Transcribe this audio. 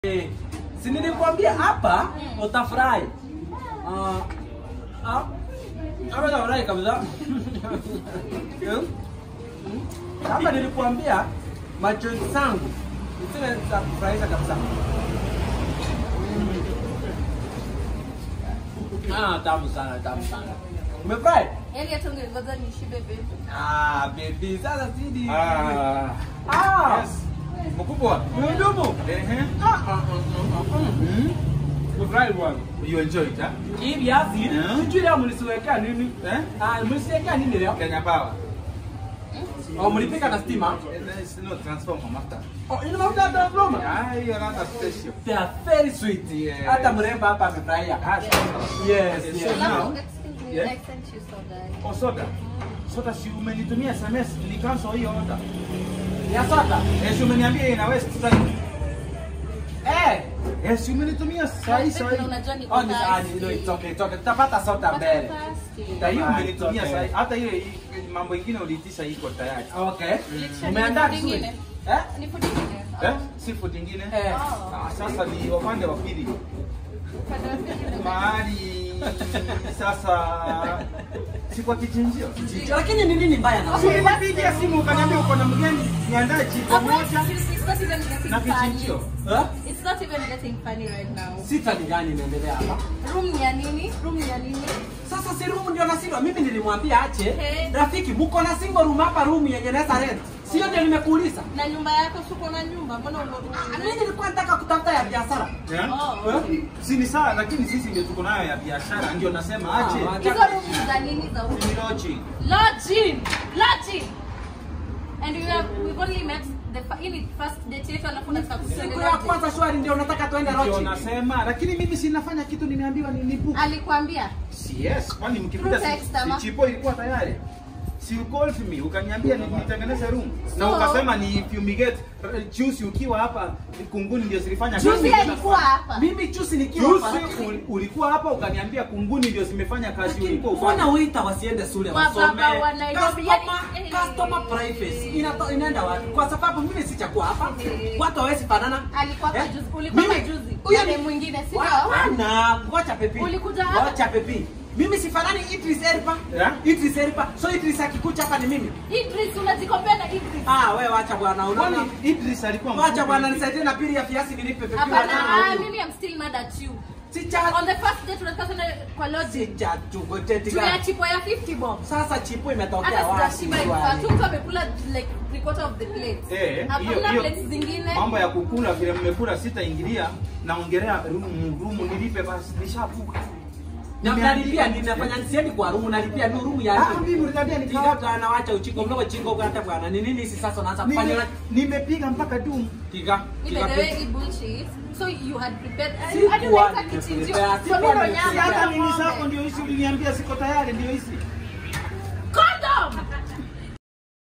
Eh, si nilikwambia hapa utafurahi. Ah, ah, hapa utafurahi kabisa. Eh, mm, Hapa nilikwambia machozi zangu zile za kufurahisha kabisa. Mm. Ah, tamu sana, tamu sana. Umefurahi? Yaani hata ungengoja nishibe baby. Ah, baby, sasa sidi. Ah, Ah, yes. Mkubwa. mhudumu. Ehe. Ah, ah, ah, ah, ah. Umefurahi bwana? You enjoy it, huh? Hii viazi Yeah. sijui leo mlisiwekea nini? Eh? Ah, mlisiwekea nini leo? Kenya Power. Oh, mlipika na stima? Eh, There's no transformer mafuta. Oh, ina mafuta ya transformer? Ah, hiyo ladha special. They are very sweet. Yes. Hata mrembo hapa amefurahia. Ah, sawa. Yes, Yes, yes. sure. Alafu, now- excuse me, Yeah? I sent you soda. Oh, soda. Soda si umenitumia SMS ni cancel hiyo order. Ya soda. Eh, si umeniambia ina waste time. Eh. Eh, si umenitumia sahi Baby, sahi. na unajua niko Oh, ni ah, thirsty. ni no, it's okay, it's okay. Tutapata soda But mbele. I'm thirsty. Na hiyo Ah, umenitumia it's okay. sahi. Hata ile hii- mambo ingine uliitisha iko tayari. Okay. Literally, Umeandaa ni food vizuri? ingine. Eh? Ni food ingine? Eh? Oh. Si food ingine? Eh. Oh. Ah, sasa ni upande wa pili. Upande wa pili ni Mahali sasa si kwa kichinjio. Lakini ni nini mbaya na Si wewe? nilipigia simu ukaniambia uko na mgeni niandae jiko Avoid moja this, it's not even getting na funny. kichinjio. Eh? It's not even getting funny right now. Sita ni gani inaendelea hapa? Room ni ya nini? Room ni ya nini? Sasa si room ndio nasindwa. Mimi nilimwambia ache. Eh. Rafiki, mko na single room hapa room yenye naweza rent. Sio ndio nimekuuliza? Na nyumba yako suko na nyumba, mbona Ah, ume Mimi nilikuwa nataka kutafuta ya biashara. Yeah? Oh, okay. Eh? Si ni sawa lakini sisi ndio tuko nayo ya biashara ndio nasema Ah, ache. wacha. Hizo room ni za nini za huko? Ni lodging. Lodging! Lodging! And we have, we've only met the fa- hii ni first date yetu alafu unataka kusema Siku ya kwanza shwari ndio unataka tuende Ndio Rochi. nasema lakini mimi sinafanya kitu nimeambiwa ni nipu. Alikwambia? Si yes, kwani mkipita Through text, si, ama? si chipo ilikuwa tayari. Si you called me ukaniambia ni- nitengeneze room na So- ukasema ni fumigate uh, juice ukiwa hapa kunguni ndio zilifanya Juzi kazi. alikuwa hapa. Mimi chusi nikiwa hapa. Juzi uli- ulikuwa hapa ukaniambia kunguni ndio zimefanya kazi Lakini ulikuwa mbona ufanye. waita wasiende shule Wababa wasome? wa Nairobi, Customer, yani- customer privacy inato- inaenda wapi? Kwa sababu mimi sichakuwa hapa, Eh. watu hawezi fanana. Alikuwa hapa Eh? juzi. Ulikuwa hapa Mimi- juzi. huyo Na ni- ni mwingine, si Wa- ndio? Wana, ngoja pepi. Ulikuja hapa? Ngoja pepi. Mimi sifanani Idris Elba. Yeah? Idris Elba. So Idris akikuja hapa ni mimi. Idris unajikompea na Idris. Ah, wewe wacha bwana unaona. Kwani Idris alikuwa Wacha mfupi? bwana nisaidie na pili ya viazi nilipe pepi. Hapana, Wacha ah, huyu. mimi I'm still mad at you. Sicha On the first date tunataka kwenda kwa lodging. sicha tugoteti Tuna gani? chipo ya 50 bob. Sasa chipo imetokea Hata wapi? sijashiba swali? ilikuwa tu mtu amekula like three quarter of the plate. Eh, hiyo Hakuna hiyo plates zingine. mambo ya kukula vile mmekula sitaingilia naongelea room room nilipe basi nishavuka. Na mnalipia ninafanya siendi kwa room nalipia ni room ya Ah, mimi uliniambia Tika nikawa bwana wacha uchiko mdogo chingo kwa hata bwana. Ni nini hizi sasa unaanza kufanya Nime- na nimepiga mpaka doom. tika. Ni tika by the way, pepi. hii bullshit. So you had prepared. Sikuwa Hadi unaita nimeprepare. kichinjio. Sikuwa So mimi ndo nimeprepare. Si nyama. hata mimi zako ndio hizi uliniambia siko tayari ndio hizi.